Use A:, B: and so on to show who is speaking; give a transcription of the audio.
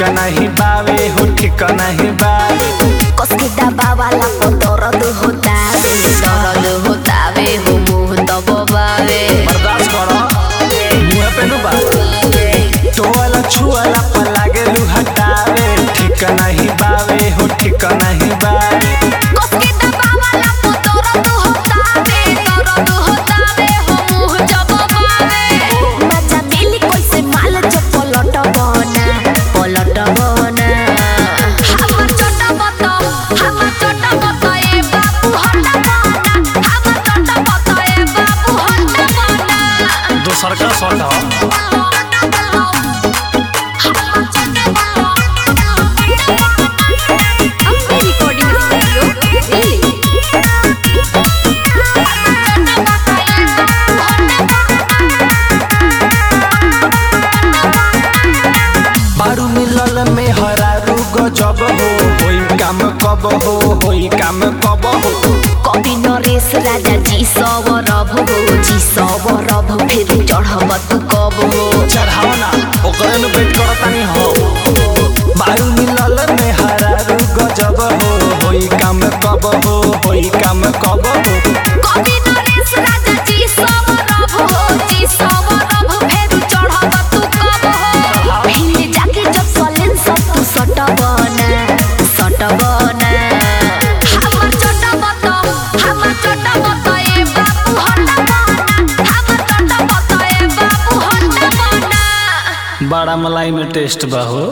A: नहीं बावे हो ठीक नहीं बावे
B: कसके दबावाला को दर्द होतावे दर्द होतावे हो मुंह दबावे
A: बर्दाश्त करो मुँह पे नु बात टोवाला छुआला पर लागे लू हटावे ठीक नहीं बावे हो ठीक नहीं बावे
B: कसके दबावाला को दर्द होतावे दर्द होतावे हो मुंह दबावे मजा मिली कैसे माल जो पलट बना पलट बना हमर छोटा बता हमर छोटा बता ए बाबू हट बना हमर छोटा बता ए बाबू हट बना
A: दोसर का शॉट हो
B: अपने रिकॉर्डिंग स्टूडियो दिल्ली
A: बारू मिलल में हरारू गजब हो होई काम कब हो होई काम कब हो
B: कवि नरेश राजा जी सवरभ हो जी सवरभ फिर चढ़ब तू कब हो
A: चढ़ाओ ना ओकरे नु वेट करतानी हो बारू मिलल में हरारू गजब हो होई काम कब हो होई काम कब हो
B: कवि नरेश राजा जी सवरभ हो जी सवरभ फिर चढ़ब तू कब हो हिंद जाके जब सलेन सब तू सटबना सटबना हमर छोटा बता हमर छोटा बता ए बाबू हटबना हमर छोटा बता ए बाबू हटबना
A: बड़ा मलाई में टेस्ट बा हो